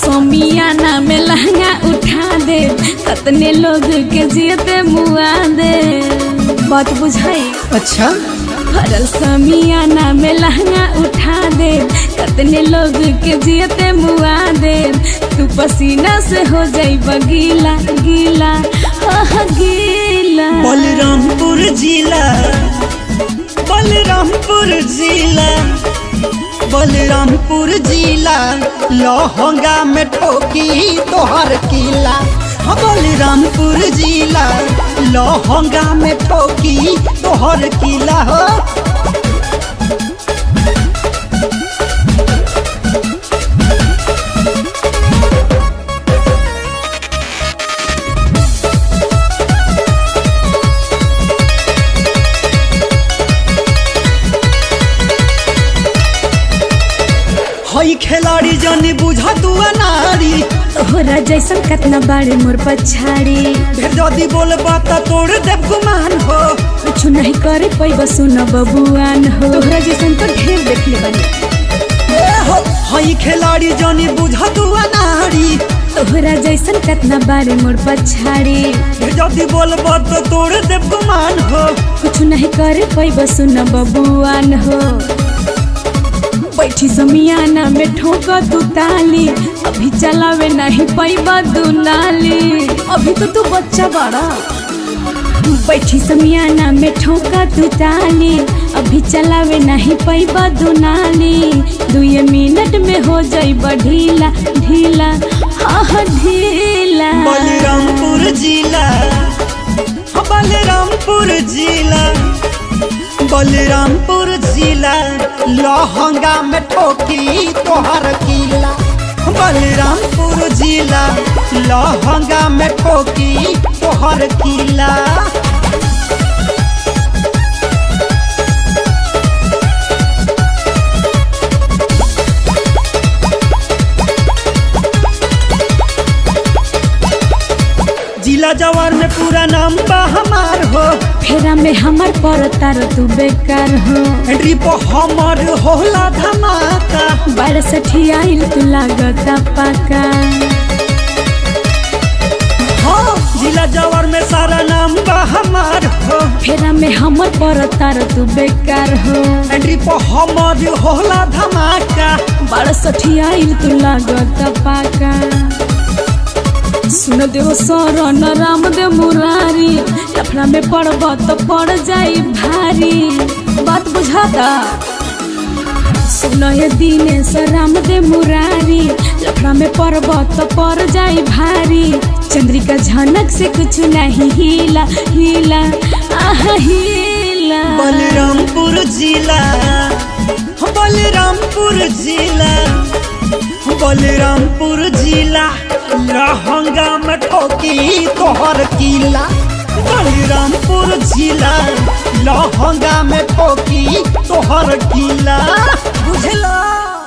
समियाना में लहंगा उठा दे कतने लोग के जियते मुआ दे बात बुझाई अच्छा भरल समियाना में लहंगा उठा दे कतने लोग के जियते मुआ दे तू पसीना से हो जाई गीला गीला आह गीला बलरामपुर जिला बलरामपुर जिला बलरामपुर जिला लहंगा में ठोकी तोहर किला हाँ, बलरामपुर जिला लहंगा में ठोकी तोहर किला हो हई खिलाड़ी जनी बुझा तू नारी तोहरा जैसन कतना बाड़े मोर पछाड़ी फिर जदी बोलबा त तोड़ देव गुमान हो कुछ नहीं करे पैबा सुन बबुआन हो तोहरा जैसन तो ढेर देखले बानी ए हो हई खिलाड़ी जनी बुझा तू नारी तोहरा जैसन कतना बारे मोर पछाड़ी फिर जदी बोलबा त तोड़ देव गुमान हो कुछ नहीं करे पैबा सुन बबुआन हो बैठी समियाना में ठोका तू ताली अभी चलावे नहीं पैबा दू नाली अभी तो तू बच्चा बड़ा बैठी समियाना में ठोका तू ताली अभी चलावे नहीं पैबा दू नाली दुए मिनट में हो जाई ढीला ढीला हाँ ढीला बलरामपुर जिला हाँ, बलरामपुर जिला बलरामपुर जिला लहंगा में ठोकी तोहर किला बलरामपुर जिला लहंगा में ठोकी तोहर किला जिला जवार में पूरा नाम बा हमार हो फेरा में हमार पर तार तू बेकार हो ट्रिप हमर होला धमाका बारह सठी आइल तू लागता पाका हाँ जिला जवार में सारा नाम बा हमार हो फेरा में हमार पर तार तू बेकार हो ट्रिप हमर होला धमाका बारह सठी आइल तू लागता पाका सुन देव शरण राम दे मुरारी लफड़ा में पड़ब तो पड़ जाई भारी बात बुझाता सुन ये दिनेश राम दे मुरारी लफड़ा में पड़ब तो पड़ जाई भारी चंद्रिका झनक से कुछ नहीं हिला हिला आह हिला बलरामपुर जिला बलरामपुर जिला बलरामपुर जिला लहंगा में ठोकी तोहर किला बलरामपुर जिला लहंगा में ठोकी तोहर किला बुझला